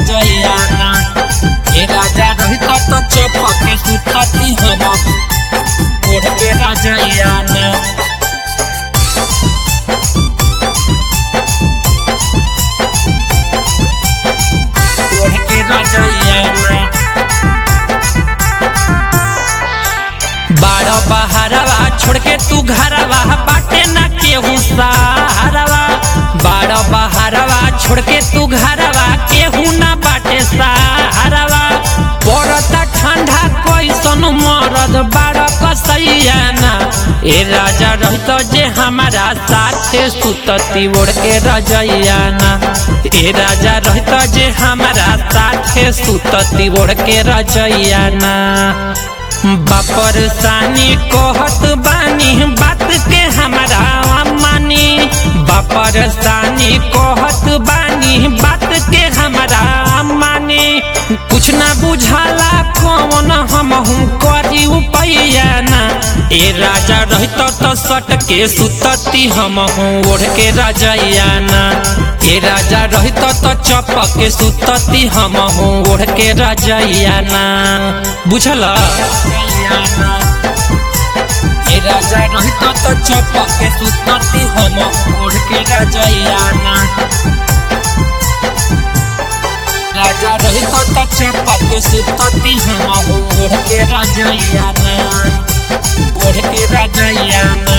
रजैयाना ए राजा रहित तो चपके सुतती हम ओढ़ के रजैयाना ओढ़ के रजैयाना बारह बहारवा छोड़ के तू घरवा बाटे ना केहू सहारवा बारह बहारवा छोड़ के तू घरवा केहू ना बाटे सहारवा पड़ता ठंडा कैसन मरद बारह कसैयाना ए राजा रहित जे हमारा साथे सुतती ओढ़ के रजैयाना ए राजा रहित जे हमारा साथे सुतती ओढ़ के रजैयाना बापर सानी कहत बानी बात के हमारा मानी बापर सानी कहत बानी बात के हमारा मानी कुछ ना बुझाला कौन हम हूँ करी उपैया ना ए राजा रहित तो सट के सुतती हम हूँ ओढ़ के रजैयाना ए राजा रहित तो चपक के सुतती हम हूँ ओढ़ के रजैयाना बुझला ए राजा रहित तो चपके सुतती हम ओढ़ के रजैयाना राजा रहित तो चपके सुतती हम ओढ़ के रजैयाना ओढ़ के रजैयाना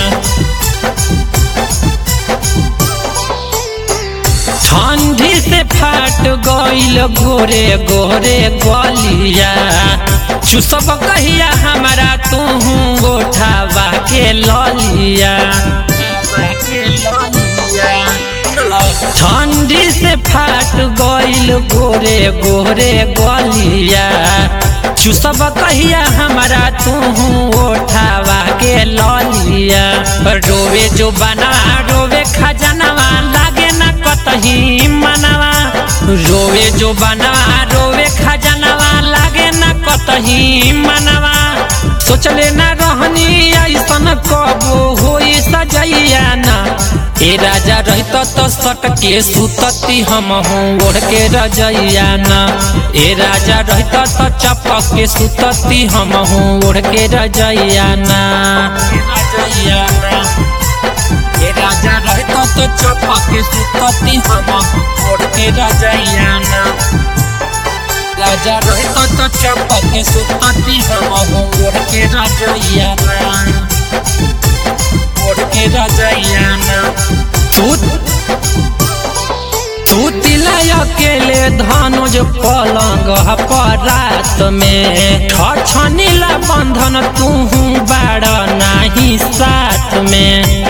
ठंडी से फाट गईल गोरे गोरे गलिया चुसब कहिया हमारा तू गोठावा के ललिया ठंडी से फाट गईल गोरे गोरे गलिया चुसब कहिया हमारा तू ओठावा के ललिया रोवे जो बना रोवे खजनवा लागे ना कतही मनवा रोवे जो बना रोवे खजनवा लागे ना कतही मनवा सोचले ना रहनी ऐसन कबो होई सजैया ना ए राजा रहित तो सट के सुतती हम हूँ ओढ़ के रजैयाना ए राजा रहित तो चपक के सुतती हम हूँ ओढ़ के रजैयाना ए राजा रहित तो चपके सुतती हम ओढ़ के रजैयाना राजा रहित तो चपके सुतती हम ओढ़ के रजैयाना ओढ़ के रजैयाना तू तू तिला अकेले धनुज पलंग पर रात में छछनीला बंधन तू बाड़ नाही साथ में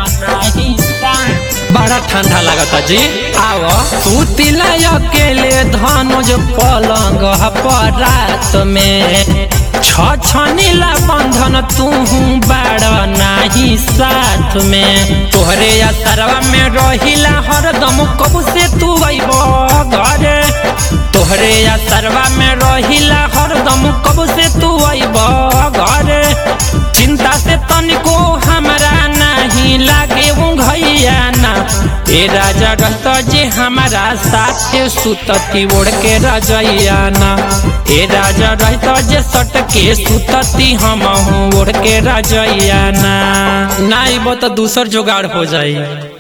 बड़ा ठंडा लगता जी आओ तू तिला अकेले धनुज पलंग पर रात में छछनीला बंधन तू बाड़ नाही साथ में तोहरे असरवा में रहिला हरदम कब से तू अइब घरे तोहरे असरवा में रहिला हरदम कब से तू अइब घरे चिंता से तनिको हमरा नहीं लागे घैया ना ए राजा रहता जे हमारा साथे सुतती ओढ़ के रजैयाना ए राजा रहता जे सट के सुतती हम हूँ ओढ़ के रजैयाना नाइब तो दूसर जुगाड़ हो जाई